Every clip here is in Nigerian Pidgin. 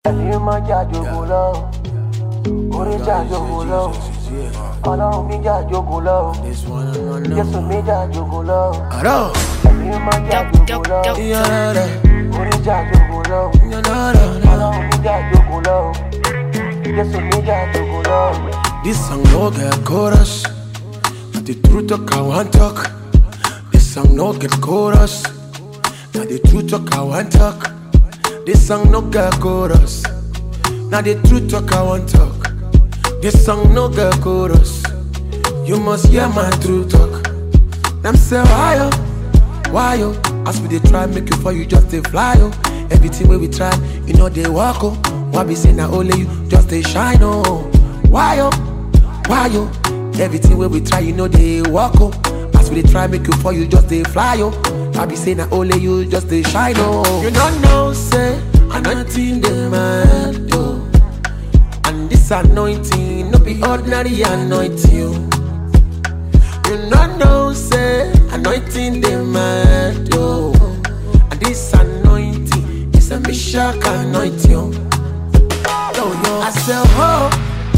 ẹ̀mí máa jà jogun lọ orí jà jogun lọ ọlọ́run mi jà jogun lọ jésù mi jà jogun lọ Aro, ẹ̀mí máa jà jogun lọ yara, orí jà jogun lọ yara, ọlọ́run mi jà jogun lọ jésù mi jà jogun lọ. This song no get chorus, but the truth talk I want talk. This song no get chorus, now the truth talk I want talk. This song no get chorus, now the truth talk I want talk. This song no get chorus, you must hear my true talk. Them say why yo, why yo? As we dey try make you fall, you just dey fly yo. Everything wey we try, you know they walk oh. Why be say na only you just dey shine oh? Why yo, why yo? Everything wey we try, you know they walk oh. As we dey try make you fall, you just dey fly oh. Why be say na only you just dey shine oh? You don't know say anointing dey mad oh. And this anointing no be ordinary anointing oh. You no know, say anointing the mad, yo. And this anointing is a mishak anointing, yo. Yo, yo. I say, oh,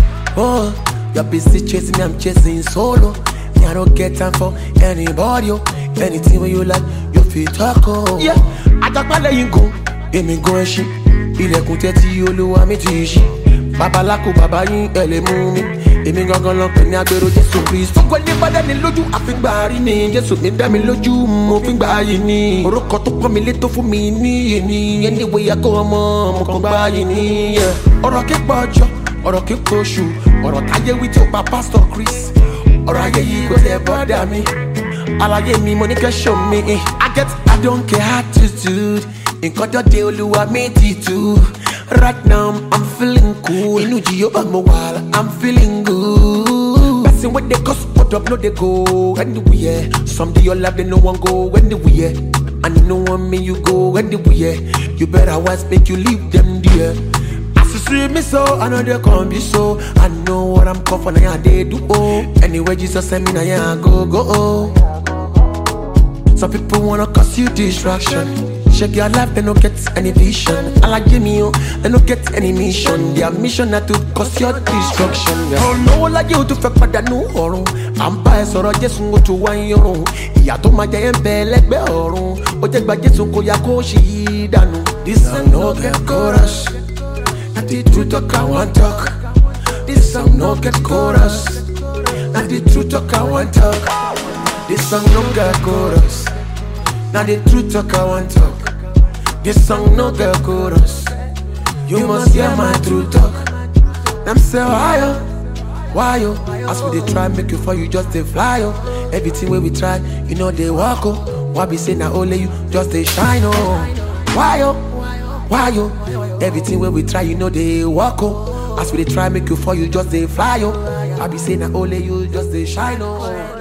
oh, you're busy chasing me, I'm chasing solo. Me, I don't get time for anybody, yo. Anything when you like, you feel talk, oh. Yeah, àjàgbálẹ̀ yìí gùn, èmi gun ẹṣin. Ilẹ̀kùn tẹ́tí olúwa mi ti ṣí. Babaláko bàbá yín ẹ̀ lè mú mi. Èmi gangan lọ pè ní agbèrò Jésù Kristu. Gbogbo ẹni bá dání lójú àfíngbà rí ni. Jésù mi dá mi lójú, mo fi gbà yìí ni. Orúkọ tó pọ́n mi lé tó fún mi níyì ni. Ẹni wo ya kó ọmọ, mo kàn gbà yìí ni. yeah. Ọ̀rọ̀ kí pọ̀ ọjọ́, ọ̀rọ̀ kí kò ṣù. Ọ̀rọ̀ táyé wí tí ó pa Pásítọ̀ Chris. Ọ̀rọ̀ ayé yìí kò tẹ̀ bọ́dà mi. Àlàyé mi mo ní kẹ́ show mi. I get I don't care attitude. Nǹkan tó dé olúwa mi ti tu. Right now I'm feeling cool. Inú Jehova mo wà, I'm feeling good. Person wey dey cause hold up no dey go anywhere. Some dey your life they no wan go anywhere. And you no want me you go anywhere. You better wise make you leave them there. As you see me so, I know they come be so. I know what I'm called for, now yeah, they do oh. Anyway, Jesus send me now yeah, I go go oh. Some people wanna cause you distraction. Check your life, they don't get any vision. I like Jimmy, oh, they don't get any mission. Their mission na to cause your destruction. Yeah. Olówó láyé o tún fẹ́ pàdánù ọ̀run. À ń bá ẹ sọ̀rọ̀ Jésù ó tún wá ń yọrùn. Ìyá tó máa jẹ ẹ́ ń bẹ lẹ́gbẹ̀ẹ́ ọ̀run. Ó jẹ́ gba Jésù kó ya kó ṣì í dànù. This song no get chorus. Na the truth talk I wan talk. This song no get chorus. Na the truth talk I wan talk. This song no get chorus. Now the truth talk I want talk. This song no get chorus. You must hear my true talk. Them say why yo, why yo? As we dey try make you fall, you just dey fly yo. Everything wey we try, you know they walk oh. Why be say na only you just dey shine oh? Why yo, why yo? Everything wey we try, you know they walk oh. As we dey try make you fall, you just dey fly oh. Why be say na only you just dey shine oh?